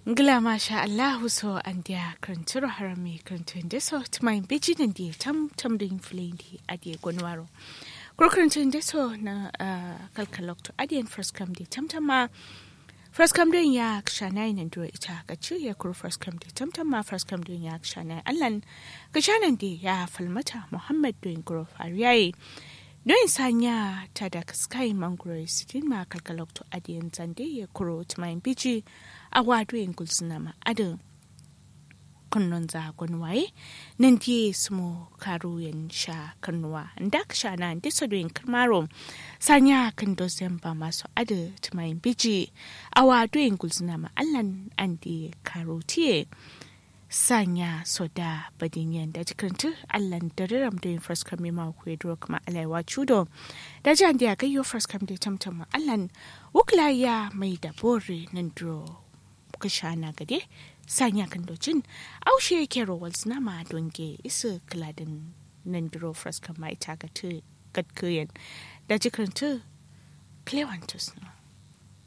Ngila masha Allahu so an dia kranturo harami krantun de so tmai biji nan dia tam tam din flendi adie gonwaro. Kuro krantun de so na kalkalok to adien first come di tam tam ma first come din ya kshanai nan duro ita ka ci ya kuro first come di tam tam ma first come din ya kshanai allan ka shanan di ya falmata Muhammad din kuro fariyayi. don sanya ta da sky mangoro sitin ma kalkalok to adiyan zande ya kuro tumayin biji a wado yin gulsuna ma adin kunnon za waye nan diye sumo karo yan sha kannuwa da ka sha na disa doyin karmaro sanya kan dozen ba masu adin tumayin biji a wado yin gulsuna ma allan an diye karo tiye sanya soda badinyan da jikintu allan da riram da yin first come ma ku yadro kuma alaiwa chudo da jan da gayyo first come da tamtam allan wukla ya mai da bore nan dro kashana gade sanya kan docin aushe yake rowal ma donge isu kladin nan dro first come ma ita ga tu gadkuyen da jikintu plewantus no